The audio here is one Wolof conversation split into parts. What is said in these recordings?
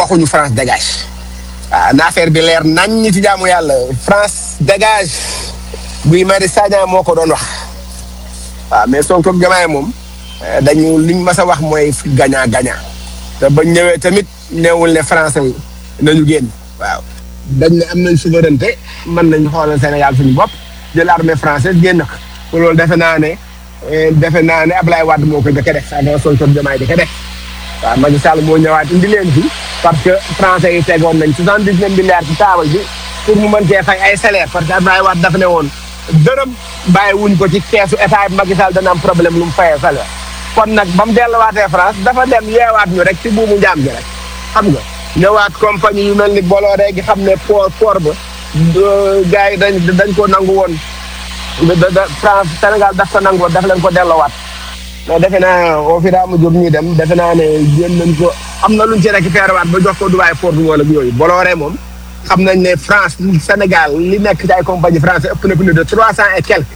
waxuñu France dégage waaw na affaire bi leer nañ ñi ci jaamu yàlla France dégage Guy Marius Sagna moo ko doon wax waaw mais Sonko ak Diomaye moom dañu liñ mas a wax mooy gagnant gagnant te bañ ñëwee tamit neewul ne français yi nañu génn waaw dañ ne am nañ souveraineté mën nañ xoolal Sénégal suñu bopp jël armée française génn ko loolu defe naa ne defe naa ne Ablaye Wade moo ko njëkk a def avant Sonko ak Diomaye di ko def waaw Macky Sall moo ñëwaat indi leen fi parce que français yi tegoon nañ soixante dix neuf milliards ci taabal bi pour mu mën cee fay ay salaire parce que Ablaye Wade dafa ne woon dërëm bàyyi wuñ ko ci keesu état bi Macky Sall dana am problème lu mu fayee salaire kon nag ba mu delluwaatee France dafa dem yeewaat ñu rek ci buumu njaam gi rek xam nga ñëwaat compagnie yu mel ni Bolloré gi xam ne port port ba gars yi dañ dañ ko nangu woon da da France Sénégal daf ko nangu woon daf leen ko delloowaat mais defe naa au fur et à mesure ñuy dem defe naa ne jéem nañ ko am na luñ ci récupéré waat ba jox ko Dubaï port bi wala yooyu Bolloré moom xam nañ ne France Sénégal li nekk ci ay compagnie français ëpp na plus de trois cent et quelques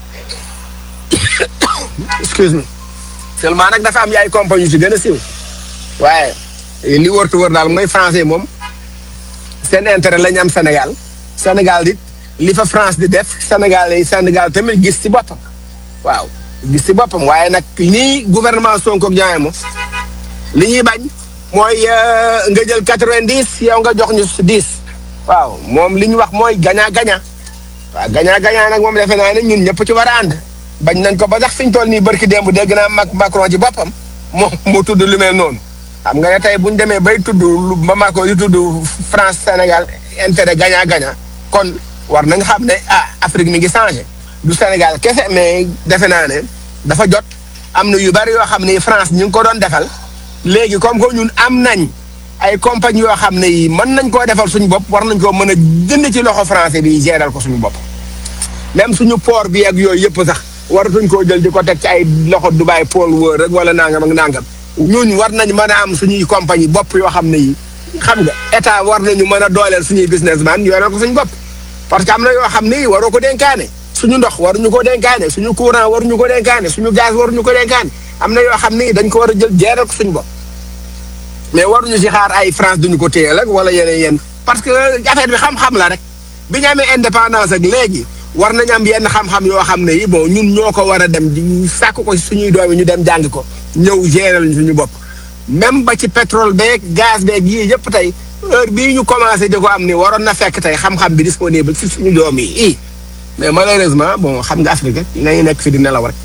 excuse me seulement nag dafa am yaay compagnie yu ci gën a siiw waaye li wërtu wër daal mooy français moom seen intérêt la ñu am Sénégal Sénégal dit li fa France di def Sénégal yi Sénégal tamit gis ci boppam waaw gis ci boppam waaye nag nii gouvernement Sonko ak Diomaye moom li ñuy bañ mooy nga jël quatre-vingt-dix yow nga jox ñu dix waaw moom li ñu wax mooy gagnant gagnant waaw gagnant gagnant nag moom defe naa ne ñun ñëpp ci war a ànd bañ nañ ko ba sax fi ñu toll nii barki démb dégg naa Mac Macron ci boppam moo mu tudd lu mel noonu xam nga ne tey bu ñu demee bay tudd lu ba Macron di tudd France Sénégal intérêt gagnant gagnant kon war nañ xam ne ah Afrique mi ngi changé du Sénégal kese mais defe naa ne dafa jot am na yu bari yoo xam ne France ñu ngi ko doon defal léegi comme que ñun am nañ ay compagnie yoo xam ne yi mën nañ koo defal suñu bopp war nañ koo mën a jënd ci loxo français bi géral ko suñu bopp même suñu port bi ak yooyu yëpp sax waratuñ koo jël di ko teg ci ay loxo Dubai pôle wër rek wala nangam ak nangam ñun war nañ mën a am suñuy compagnie bopp yoo xam ne yi xam nga état war nañu mën a dooleel suñuy businessman yoreel ko suñu bopp parce que am na yoo xam ne yi waroo ko dénkaane suñu ndox waruñu ko dénkaane suñu courant waruñu ko dénkaane suñu gaz waruñu ko dénkaane am na yoo xam ne dañ ko war a jël jeeral ko suñu bopp mais waruñu si xaar ay France duñu ko téye rek wala yeneen yenn parce que affaire bi xam-xam la rek bi ñu amee indépendance ak léegi war nañ am yenn xam-xam yoo xam ne yi bon ñun ñoo ko war a dem di sàkk ko suñuy doom yi ñu dem jàng ko ñëw gérer suñu bopp même ba ci pétrole beeg gaz beeg yii yëpp tey heure bii ñu commencé di ko am ni waroon na fekk tey xam-xam bi disponible si suñu doom yi i mais malheureusement bon xam nga Afrique nañu nekk fi di nelaw rek.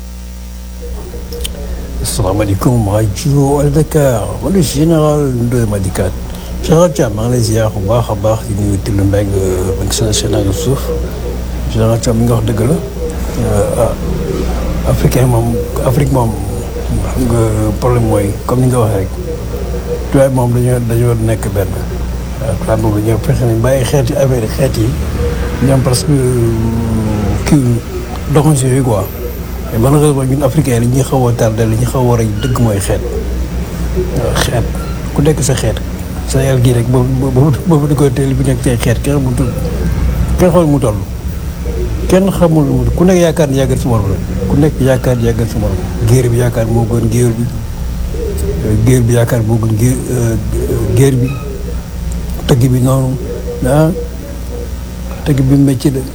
asalaamaaleykum rajo Al Dakar man le général Ndoye Madikat général Thiam maa ngi lay ziar bu baax a baax di nuyu Tile Mbengue ba ngi seen Sénégal suuf général Thiam mi nga wax dëgg la ah africain moom Afrique moom xam nga problème mooy comme ni nga waxee rek tubaab moom dañoo dañoo nekk benn waaw tubaab boobu dañoo fexe nañ bàyyi xeeti affaire xeet yi ñoom parce que kii doxuñ si yooyu quoi. mais malheureusement ñun africain li ñuy xaw a tardé li ñu xaw a war a dëgg mooy xeet xeet ku nekk sa xeet sa yàlla gii rek boobu boobu boobu di ko teel bi nekk say xeet kenn xamul tudd kenn xamul mu toll kenn xamul mu ku nekk yaakaar ni yàggal si morom rek ku nekk yaakaar ni yàggal si morom géer bi yaakaar moo gën géer bi géer bi yaakaar moo gën géer géer bi tëgg bi noonu ah tëgg bi métier la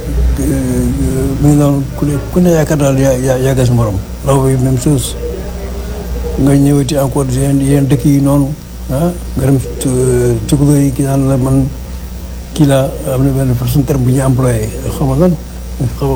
mu ngi noonu ku ne ku ne yaakaar daal yaa yàggal si morom law bi même chose nga ñëwati encore yeneen yeneen dëkk yi noonu ah nga dem tukulóor yi kii naan la man kii laa am na benn façon terme bu ñu employé xam nga lan xam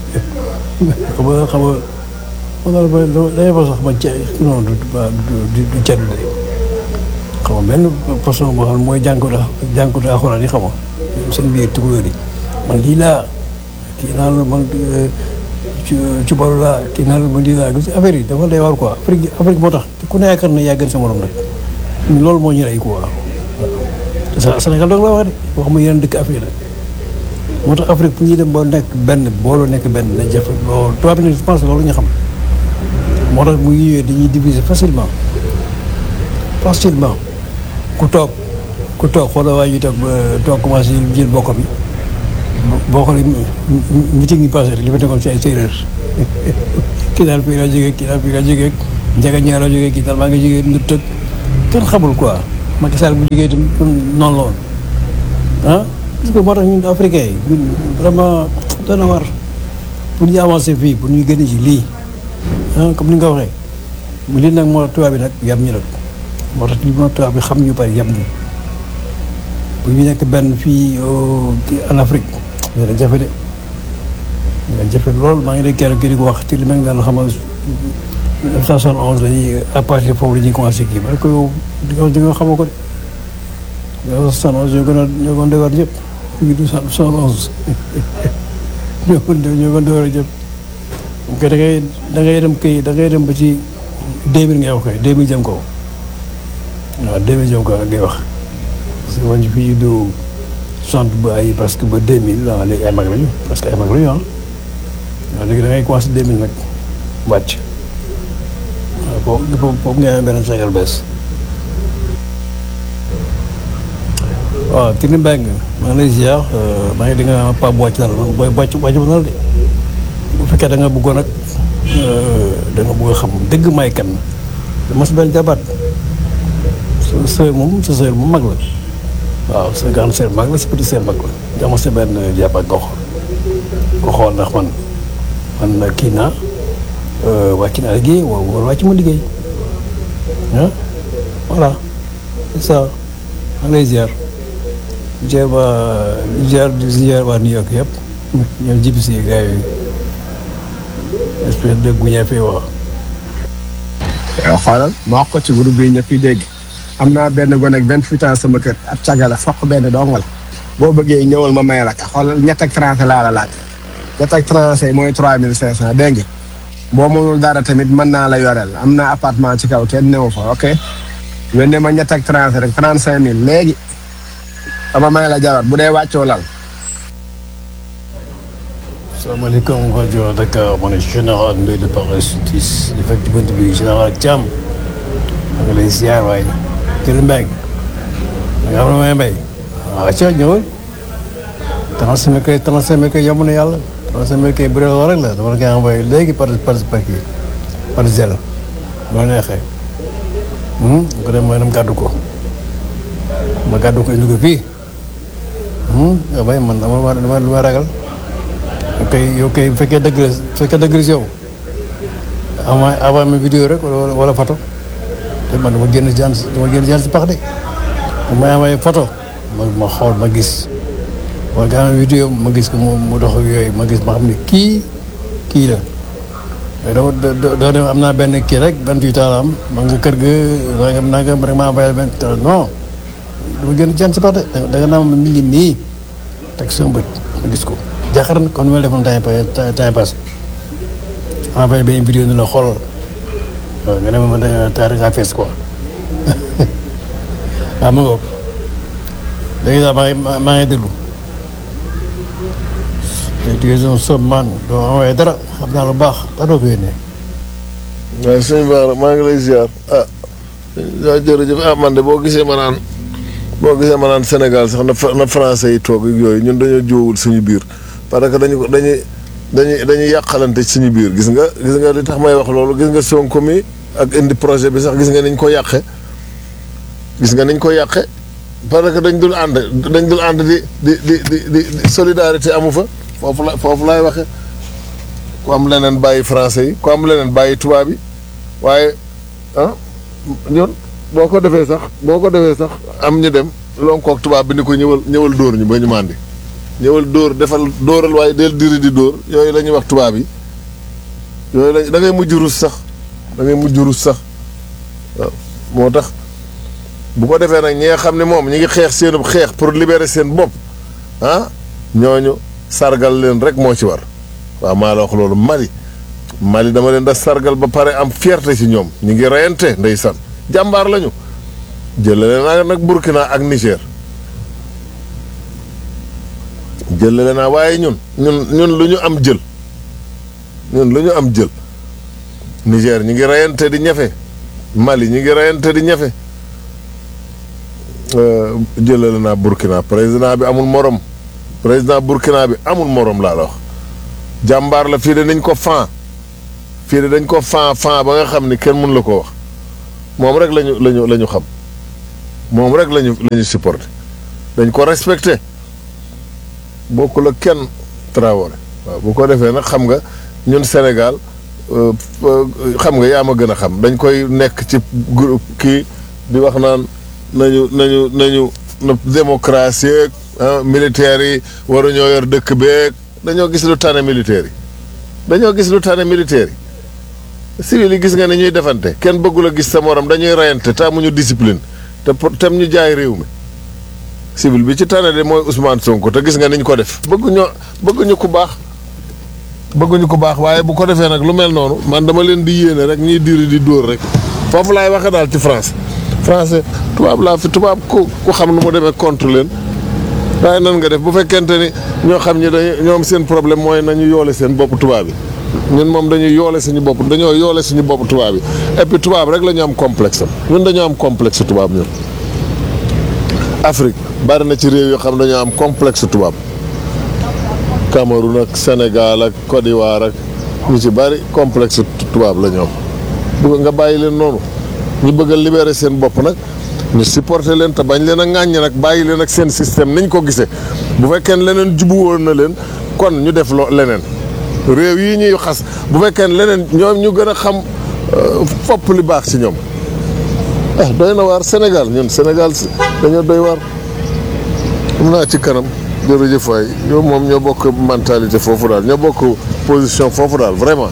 nga xam nga xam nga man daal ba dañuy fa sax ma ca non du du du ceddu de xam nga benn façon boo xam ne mooy jànkuwut a jànkuwut a alxuraan yi xam nga seen biir tukulóor yi man lii laa kii naan la man ci ci boru laa kii naan la man lii laa gis affaire yi dafa lay war quoi Afrique Afrique moo tax ku ne yaakaar na yaa gën sa morom rek loolu moo ñu rey quoi waaw Sénégal doog la wax de wax ma yeneen dëkk Afrique la moo tax Afrique fu ñuy dem ba nekk benn booloo nekk benn na jafe loolu tubaab bi je pense loolu ñu xam moo tax mu ñëwee dañuy diviser facilement facilement ku toog ku toog xoolal waa ji toog toog commencé jël bokk bi boo xoolee meeting yi passé rek li ma tegoon ci ay séeréer kii daal fii laa jógee kii daal fii laa jógee njaga ñaar laa jógee kii daal maa ngi jógee nu tëg kenn xamul quoi Macky Sall bu jógee itam noonu la woon ah parce que moo tax ñun africain yi ñun vraiment dana war pour ñu avancer fii pour ñu génn ci lii ah comme ni nga ko waxee mu lii nag moo tax tubaab bi nag yab ñu nag moo tax li moo tubaab bi xam ñu bari yab ñu bu ñu nekk benn fii en Afrique dina jafe de dina jafe lool maa ngi dégg kenn kii di ko wax ci li mel nga xam ne 1971 dañuy à partir foofu la ñuy commencé kii parce que yow di nga di nga xamoo ko de 1971 ñoo gën a ñoo gën a defar ñëpp ñu ngi 1971 ñoo gën ñoo gën a defar ñëpp donc da ngay da ngay dem kii da ngay dem ba ci 2000 ngay wax kay 2000 jëm kaw waaw 2000 jëm kaw ngay wax parce que man fii du 60 ba ay parce que ba 2000 waaw léegi ay mag lañu parce que ay mag lañu ah waaw léegi da ngay commencé 2000 nag wàcc waaw foofu foofu foofu ngay amee beneen Sénégal bees waaw Tine Mbengue maa ngi lay ziar maa ngi di nga Pape wàcc na la booy wàcc wàcc na la de bu fekkee da nga bëggoon nag da nga bëgg a xam dëgg may kan dama si benn jabaat sa sœur moom sa sœur moom mag la waaw sa grande sœur mag la sa petite sœur mag la dama si benn jabaat nga xool nga xool ndax man man kii naa wàcc naa liggéey wala wàcc ma liggéey ah voilà c'est ça maa ngi lay ziar ziar waa ziar ziar waa New York yëpp ñoom jibi si gars yi espèce de guñee fii wax yow xoolal ma wax ko ci groupe bi ñëpp yi dégg am naa benn gone ak vingt-huit ans sama kër ab cagala fokk benn dongal boo bëggee ñëwal ma may la ka xoolal ñett ak français laa la laaj ñett ak français mooy trois mille cinq cent dégg nga boo mënul dara tamit mën naa la yoreel am naa appartement ci kaw kenn newu fa ok wende ma ñett ak français rek trente cinq mille léegi dama may la jabar bu dee wàccoo lal salaamaaleykum rajo Dakar ma ne général Ndoye de Paris Sutis di fekk ci bunt bi général Thiam ma ngi lay ziar waaye Tine Mbengue da nga xam ne may mbay waaw ca ñëwal trente-cinq mille kay trente-cinq mille kay yomb na yàlla trente-cinq mille kay bu dee loolu rek la dama la koy envoyé léegi par par par kii par zèle loo neexee bu ko dem mooy dem gàddu ko ma gàddu ko indi ko fii nga bay man dama dama dama ragal ok yow kay bu fekkee dëgg la bu fekkee dëgg la si yow avant avant ma vidéo rek wala wala photo te man dama génn jaan dama génn jaan si pax de bu may amee photo ma ma xool ma gis wala nga am vidéo ma gis ko mu mu dox ak yooyu ma gis ma xam ne kii kii la mais doo doo dem am naa benn kii rek benn fii taal am ma nga kër ga nangam nangam rek maa bayal benn non dama génn jaan si pax de da nga naa ma mi ngi nii teg sama bët ma gis ko jaaxar na kon ni ma defoon temps temps temps passé envoyé benn vidéo ni la xoolal waaw nga ne ma da nga taa ngaa fees quoi waaw ma ngoog léegi daal maa ngi maa ngi déglu te tu es un somme man doo envoyé dara xam naa lu baax dara doo ko yónnee. waaye sëñ Ba maa ngi lay ziar ah waaw jërëjëf ah man de boo gisee ma naan boo gisee ma naan Sénégal sax na na français yi toog ak yooyu ñun dañoo jiwul suñu biir parce que dañu dañuy dañuy dañuy yàqalante ci suñu biir gis nga gis nga li tax may wax loolu gis nga Sonko mi ak indi projet bi sax gis nga niñ ko yàqe gis nga niñ ko yàqe parce que dañ dul ànd dañ dul ànd di di di di di solidarité amu fa foofu la foofu laay waxe ku am leneen bàyyi français yi ku am leneen bàyyi tubaab yi waaye ah ñun boo ko defee sax boo ko defee sax am ñu dem lonkook tubaab bi ni ko ñëwal ñëwal dóor ñu ba ñu màndi ñëwal dóor defal dóoral waaye del diri di dóor yooyu la ñuy wax tubaab yi yooyu la da ngay mujj rus sax da ngay mujj rus sax waaw moo tax bu ko defee nag ñi nga xam ne moom ñi ngi xeex seenub xeex pour libérer seen bopp ah ñooñu sargal leen rek moo ci war waaw maa la wax loolu Mali Mali dama leen da sargal ba pare am fierté ci ñoom ñu ngi reyante ndeysaan jàmbaar lañu jëlale naa nag Burkina ak Niger jëlale naa waaye ñun ñun ñun lu ñu am jël ñun lu ñu am jël Niger ñu ngi reyante di ñafe Mali ñu ngi reyante di ñafe jëlale naa Burkina président bi amul morom président Burkina bi amul morom laa la wax jàmbaar la fii de nañ ko fan fii de dañ ko fan fan ba nga xam ni kenn mun la ko wax moom rek lañu lañu la ñu xam moom rek lañu la ñu supporté dañ ko respecté bokkul ak kenn Traoré waaw bu ko defee nag xam nga ñun Sénégal euh, euh, xam nga yaa ma gën a xam dañ koy nekk ci groupe kii di wax naan nañu nañu nañu na démocratie ak ah, militaires yi waruñoo yor dëkk beeg dañoo gis lu tane militaires yi dañoo gis lu tane militaires yi civil yi gis nga ne ñuy defante kenn bëggul a gis sa morom dañuy reyante te amuñu discipline te pour tem ñu jaay réew mi civil bi ci tane de mooy Ousmane Sonko te gis nga niñ ko def bëgguñu bëgguñu ku baax bëgguñu ku baax waaye bu ko defee nag lu mel noonu man dama leen di yéene rek ñuy diri di dóor rek foofu laay waxe daal ci France français tubaab laa fi tubaab ku ku xam nu mu demee contre leen waaye nan nga def bu fekkente ni ñoo xam ñi dañu ñoom seen problème mooy nañu yoole seen bopp tubaab yi ñun moom dañuy yoole suñu bopp dañoo yoole suñu bopp tubaab yi et puis tubaab rek la ñu am complexe am ñun dañoo am complexe tubaab ñun Afrique bari na ci réew yoo xam dañoo am complexe tubaab Cameroun ak Sénégal ak Côte d'Ivoire ak ñu ci bari complexe tubaab la ñu am bu nga bàyyi leen noonu ñu bëgg a libérer seen bopp nag ñu supporter leen te bañ leen a ŋàññi nag bàyyi leen ak seen système niñ ko gisee bu fekkee ne leneen jubu woon na leen kon ñu def loo leneen réew yi ñuy xas bu fekkee ne leneen ñoom ñu gën a xam euh, fopp li baax ci ñoom ah doy na waar Sénégal ñun Sénégal si- dañoo doy waar am naa ci kanam jërëjëf waay yow moom ñoo bokk mentalité foofu daal ñoo bokk position foofu daal vraiment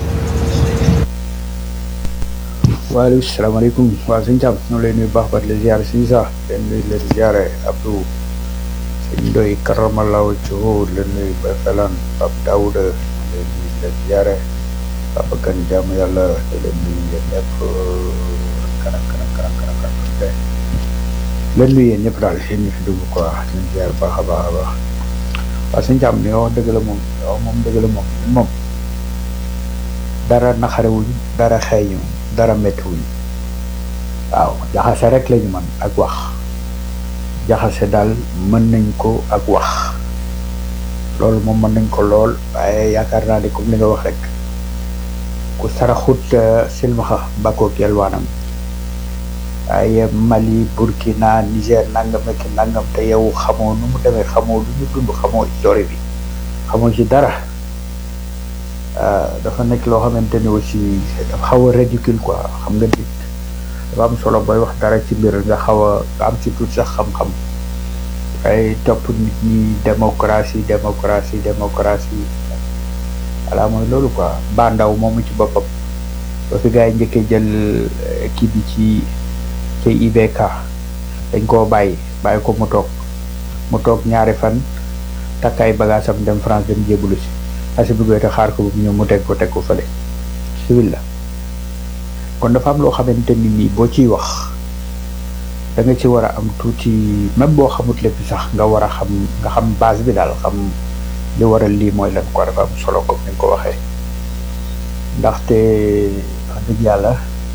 waaleykum salaamaaleykum waaw sëñ Thiam ñoo lay nuyu baax ba di la ziare si sax leen nuyu leen ziare Abdou sëñ Ndoy Karamalaw Thio leen nuyu ba Felan Pape Daouda leen nuyu leen ziare Papa Kane jaamu yàlla di leen nuyu yéen ñëpp kanam kanam kanam kanam kanam leen nuyu yéen ñëpp daal yéen ñu fi dugg quoi leen ziare baax a baax a baax waaw sëñ Thiam li nga wax dëgg la moom waaw moom dëgg la moom moom dara naxarewuñ dara xeeñu dara méttiwuñ waaw jaxase rek lañu mën ak wax jaxase daal mën nañ ko ak wax loolu moom mën nañ ko lool waaye yaakaar naa ni comme li nga wax rek ku saraxut eh, silmaxa bakkook yelwaanam waaye Mali Burkina Niger nangam ak nangam te yow xamoo nu mu demee xamoo lu ñu dund xamoo histoire bi xamoo ci dara ah, dafa nekk loo xamante ni aussi dafa xaw a ridicule quoi xam nga nit dafa am solo booy wax dara ci mbir nga xaw a nga am ci tuuti sax xam-xam ay topp nit ñi démocratie démocratie démocratie voilà mooy loolu quoi ba ndaw moomu ci boppam ba fi gars yi njëkkee jël eh, kii bi ci ci IBK dañ koo bàyyi bàyyi ko mu toog mu toog ñaari fan takk ay bagaasam dem France dem jébbalu si asi bi te xaar ko bu mu ñëw mu teg ko teg ko fële civil la kon dafa am loo xamante ni nii boo ciy wax da nga ci war a am tuuti même boo xamut lépp sax nga war a xam nga xam base bi daal xam li waral lii mooy lan ko dafa am solo comme ni nga ko waxee ndaxte wax dëgg yàlla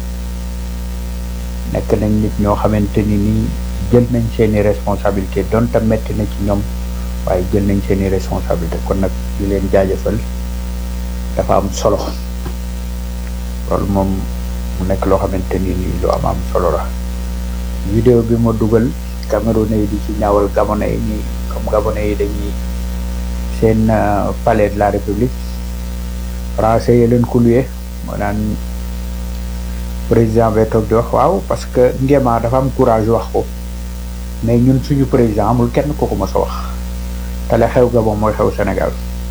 nekk nañ nit ñoo xamante ni nii jël nañ seeni responsabilité donte metti na ci ñoom waaye jël nañ seeni responsabilité kon nag di leen jaajëfal dafa am solo loolu moom mu nekk loo xamante ni nii lu am am solo la vidéo bi ma dugal Camerounais yi di ci ñaawal Gabonais yi nii comme Gabonais yi dañuy seen euh, palais de la République français yi leen ko luye moo naan président bay toog di wax waaw parce que Nguema dafa am courage wax ko mais ñun suñu président amul kenn ko ko mës a wax te la xew Gabon mooy xew Sénégal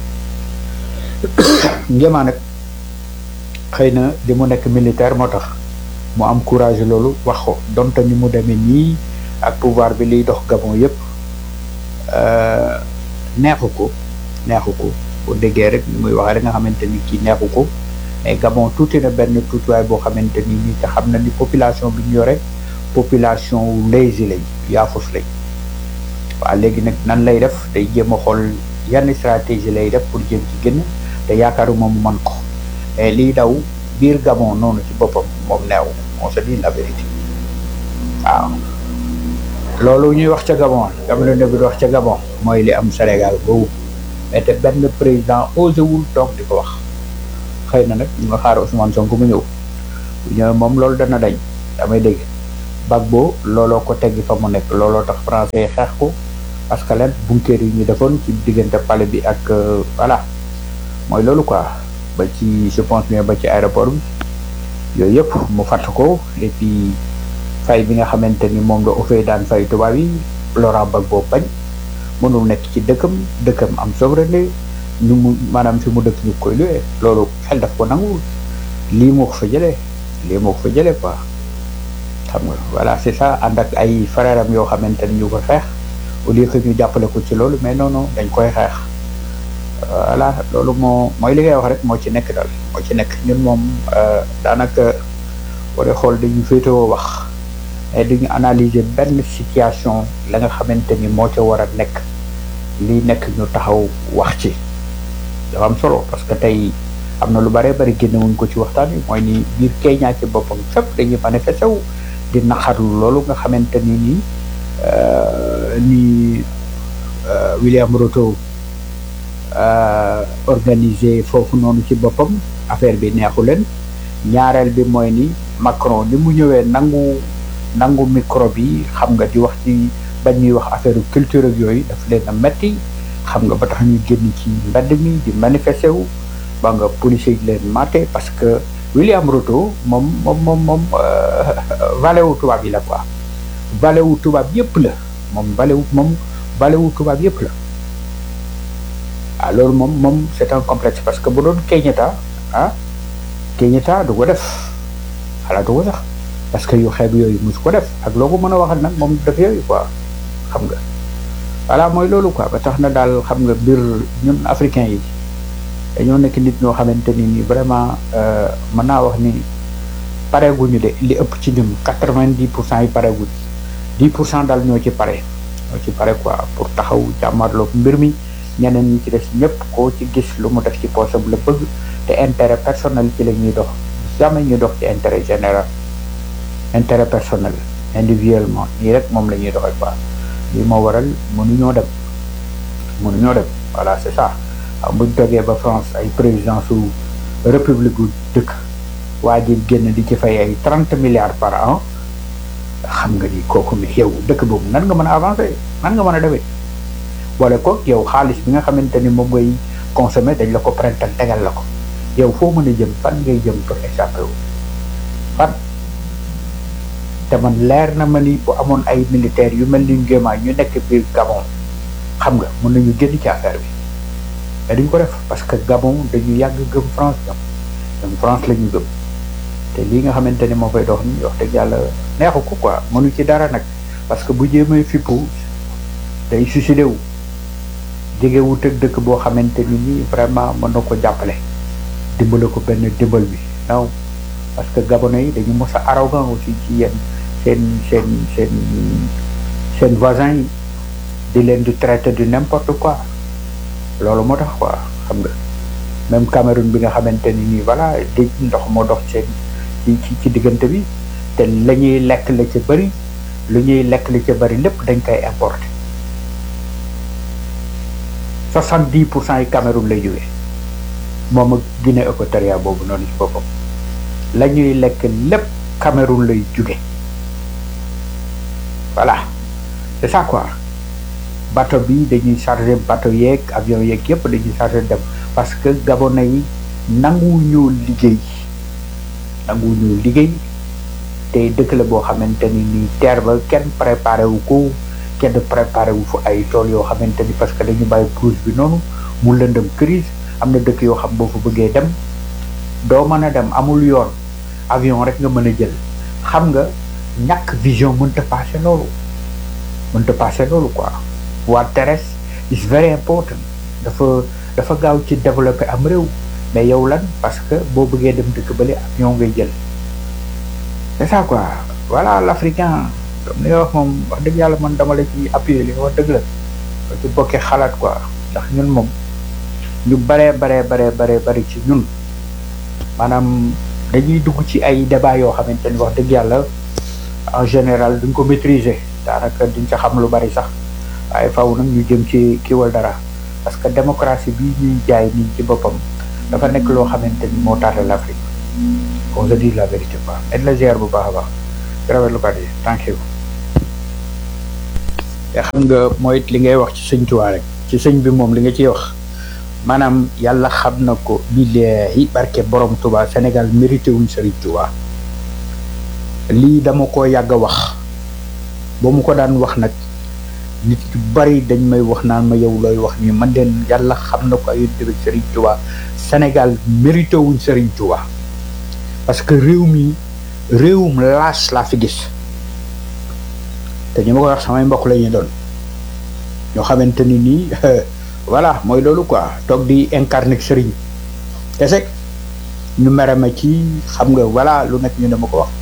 Nguema nag xëy na li mu nekk militaire moo tax mu am courage loolu wax ko donte ni mu demee nii ak pouvoir bi liy dox Gabon yépp euh, neexu ko neexu ko boo déggee rek ni muy waxee da nga xamante ni kii neexu ko mais Gabon tuuti na benn tuutiwaay boo xamante ni nii te xam na ni population bi ñu yore population wu lazy lañ yaafus lañ waaw léegi nag nan lay def day jéem a xool yan stratégie lay def pour jéem ci génn te yaakaaruma mu man ko mais liy daw biir Gabon noonu ci boppam moom neew on se dit la vérité waaw loolu ñuy wax ca Gabon jamono ne bi di wax ca Gabon mooy li am Sénégal boobu mais te benn président osé wul toog di ko wax xëy na nag ñu nga xaar Ousmane Sonko mu ñëw bu ñëwee moom loolu dana dañ damay dégg Gbagbo looloo ko teggi fa mu nekk looloo tax français yi xeex ko parce que leen bunker yi ñu defoon ci diggante palais bi ak voilà mooy loolu quoi ba ci je pense bien ba ci aéroport bi yooyu yëpp mu fàtt ko et puis fay bi nga xamante ni moom la ofee daan fay tubaab yi Laurent Gbagbo bañ mënul nekk ci dëkkam dëkkam am souveraineté ñu mu maanaam fi mu dëkk ñu koy luwee loolu xel daf ko nanguwul lii moo ko fa jëlee lii moo ko fa jëlee quoi xam nga voilà c'est ça ànd ak ay frère am yoo xamante ni ñu ko xeex au lieu que ñu jàppale ko ci loolu mais non non dañ koy xeex voilà loolu moo mooy li ngay wax rek moo ci nekk daal moo ci nekk ñun moom daanaka boo dee xool dañu féetewoo wax mais duñu analyser benn situation la nga xamante ni moo ca war a nekk lii nekk ñu taxaw wax ci dafa am solo parce que tey am na lu bare bari génnewuñ ko ci waxtaan wi mooy ni biir Kenya ci boppam fépp dañuy manifesté wu di naqarlu loolu nga xamante ni nii ni William Ruto organisé foofu noonu ci boppam affaire bi neexu leen ñaareel bi mooy ni Macron ni mu ñëwee nangu nangu micro bi xam nga di wax ci bañ ñuy wax affaire culture ak yooyu daf leen a metti xam nga ba tax ñu génn ci mbedd mi di manifesté wu ba nga policier yi leen maté parce que William Ruto moom moom moom moom valet wu tubaab yi la quoi valet wu tubaab yëpp la moom valet wu moom valet wu tubaab yëpp la ah loolu moom moom c'est un complexe parce que bu doon Kenyatta ah Kenyatta du ko def xalaat du ko sax parce que yu xeeb yooyu mus ko def ak loo ko mën a waxal nag moom def yooyu quoi xam nga voilà mooy loolu quoi ba tax na daal xam nga mbir ñun africains yi dañoo nekk nit ñoo xamante ni ni vraiment mën naa wax ni pareeguñu de li ëpp ci ñun quatre-vingt-dix pour cent yi pareeguñ dix pour cent daal ñoo ci pare ñoo ci pare quoi pour taxaw jàmmarloog mbir mi ñeneen ñi ci des ñëpp koo ci gis lu mu def ci poosam la bëgg te intérêt personnel ci la ñuy dox jamais ñu dox ci intérêt général intérêt personnel individuellement nii rek moom la ñuy doxee quoi lii moo waral mënuñoo dem mënuñoo dem voilà c'est ça waaw buñ toogee ba France ay président su république gu dëkk waa ji génn di ci fay ay trente milliards par an xam nga ni kooku mi yow dëkk boobu nan nga mën a avancer nan nga mën a demee boole ko yow xaalis bi nga xamante ni moom ngay consommer dañ la ko prental tegal la ko yow foo mën a jëm fan ngay jëm pour échapper wu fan te man leer na ma ni bu amoon ay militaires yu mel ni Nguema ñu nekk biir Gabon xam nga mën nañu génn ci affaire bi mais duñ ko def parce que Gabon dañu yàgg gëm France ñoom ñoom France la ñu gëm te lii nga xamante ni moo fay dox ni wax dëgg yàlla neexu ko quoi mënu ci dara nag parce que bu jéemee fippu day suicidé wu jege wut ak dëkk boo xamante ni nii vraiment mën na ko jàppale dimbale ko benn dimbal bi non parce que gabonais yi dañu mos a arrogant aussi ci yenn seen seen seen seen voisins yi di leen di traiter du n'importe quoi loolu moo tax quoi xam nga même Cameroun bi nga xamante ni nii voilà déj ndox moo dox seen ci ci ci diggante bi te la ñuy lekk la ca bëri lu ñuy lekk la ca bëri lépp dañ koy importer soixante dix pour cent yi Cameroun lay jógee moom ak Guinée équatoriale boobu noonu ci boppam la ñuy lekk lépp Cameroun lay jóge voilà c'est ça quoi bateau bi dañuy chargé bateau yeeg avion yeeg yëpp dañuy chargé dem parce que gabonais yi nanguwuñu liggéey nanguwuñu liggéey te dëkk la boo xamante ni nii terre ba kenn préparé wu ko kenn préparé wu fa ay tool yoo xamante ni parce que dañu bàyyi brousse bi noonu mu lëndëm crise am na dëkk yoo xam boo fa bëggee dem doo mën a dem amul yoon avion rek nga mën a jël xam nga ñàkk vision mënta passé loolu mënta passé loolu quoi voie terrestre is very important dafa dafa gaaw ci développé am réew mais yow lan parce que boo bëggee dem dëkk bële avion ngay jël c'est ça quoi voilà l'africain comme li nga wax moom wax dëgg yàlla man dama la ci appuyer li nga wax dëgg la ba ci bokkee xalaat quoi ndax ñun moom ñu baree baree baree baree bari ci ñun maanaam dañuy dugg ci ay débat yoo xamante ni wax dëgg yàlla en général duñ ko maîtriser daanaka duñ ca xam lu bari sax waaye faw nag ñu jëm ci kiiwal dara parce que démocratie bi ñuy jaay nii ci boppam dafa nekk loo xamante ni moo tardé l'Afrique qu'on se dise la vérité quoi et la gère bu baax a baax rafetlu kat yi thank you te xam nga mooy li ngay wax ci sëñ Tuubaa rek ci sëñ bi moom li nga ciy wax maanaam yàlla xam na ko billaahi barke borom Touba Sénégal mérité wuñ Sëriñ Touba lii dama ko yàgg a wax ba mu ko daan wax nag nit yu bari dañ may wax naan ma yow looy wax nii man den yàlla xam na ko ay dëgg Sëriñ Touba Sénégal mérité wuñ Sëriñ Touba parce que réew mi réewum laas laa fi gis te ñu ma ko wax samay mbokk la ñuy doon ñoo xamante ni nii voilà mooy loolu quoi toog di incarner sëriñ kese ñu mere ma ci xam nga voilà lu nekk ñu ne ma ko wax